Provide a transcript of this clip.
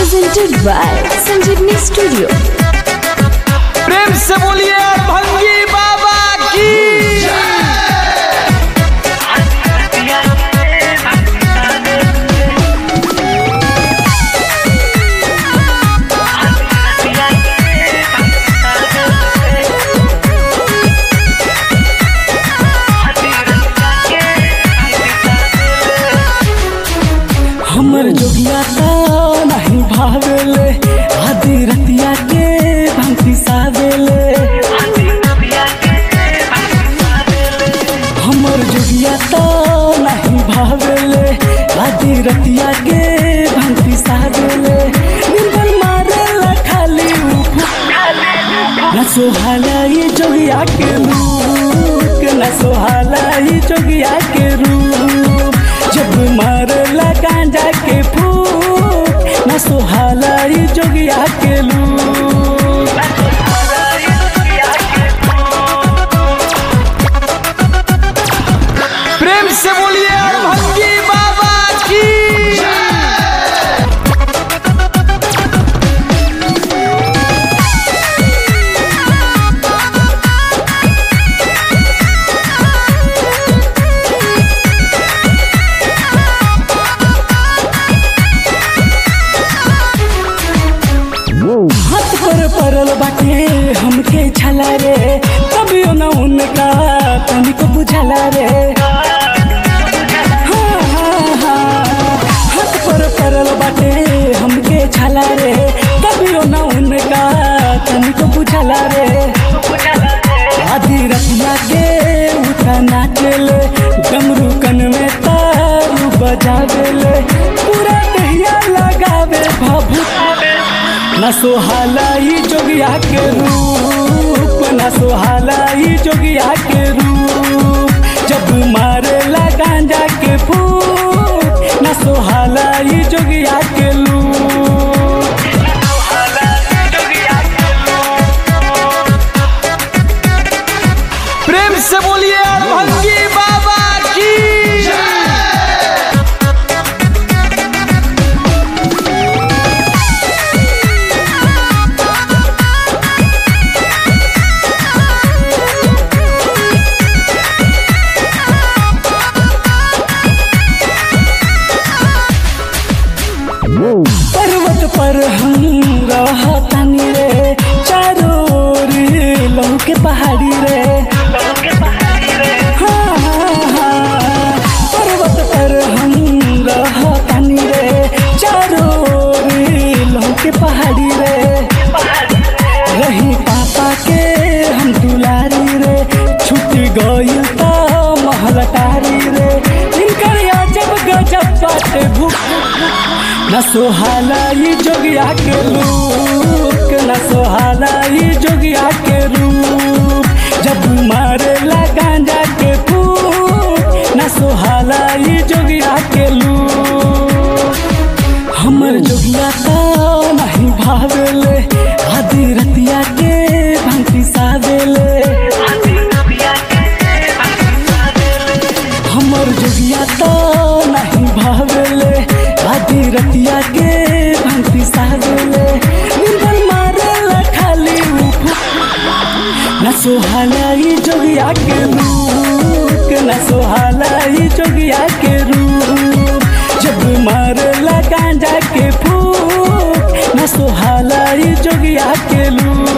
presented by Sanjeevni Studio. प्रेम से बोलिए भंगी बाबा की हमर जोगिया तो नहीं भावेले आदि रतिया के भंगी सावेले हमर जोगिया तो नहीं भावेले आदि रतिया के भंगी सावेले निंदन मारेला खाली उफ न सोहाला ये जोगिया के रूप न सोहाला ये जोगिया के रूप जब मारला गांजा के फूक न सोहाला ये जोगिया के लूप प्रेम से बोलिए भंगी बाबा की हाथ पर पड़ल बाटे हमके छला रे तबियो न उनका तनिको बुझला रे हाँ, हाँ, हाँ। हाथ पर पड़ल बाटे हमके छला रे तबियो न उनका तनिको बुझला रे आधी रतिया के उठा नाचले डमरू कन में तारू बजावेले पूरा दहिया लगावे भाभू न सोहाला ई जोगिया के रूप न सोहाला ई जोगिया के रूप जब मारेला गांजा के फूक न सोहाला ई जोगिया के लूप प्रेम से बोलिए भंगी बाबा की पर्वत पर हम रहतानी रे चारों ओर लहू के पहाड़ी रे हाँ, हाँ, हाँ। पर्वत पर हम रहतानी रे चारों ओर लहू के पहाड़ी रे रही पापा के हम दुलारी रे छूट गई तो महलटारी रे इनकर अजब गजब बाटे भूख न सोहाला ई जोगिया के रूप न सोहाला ई जोगिया के रूप जब मारेला गांजा के फूक न सोहाला ई जोगिया के लूप हमर जोगिया तो नहीं भावेले आदि रतिया के भंगी सावेले हमर जोगिया तो नहीं भावेले आदि रतिया के भंगी सावेले निंदन मारेला खाली उफ न सोहाला ई जोगिया के रूप न सोहाला ई जोगिया के रूप जब मारला गांजा के फूक न सोहाला ई जोगिया के लूप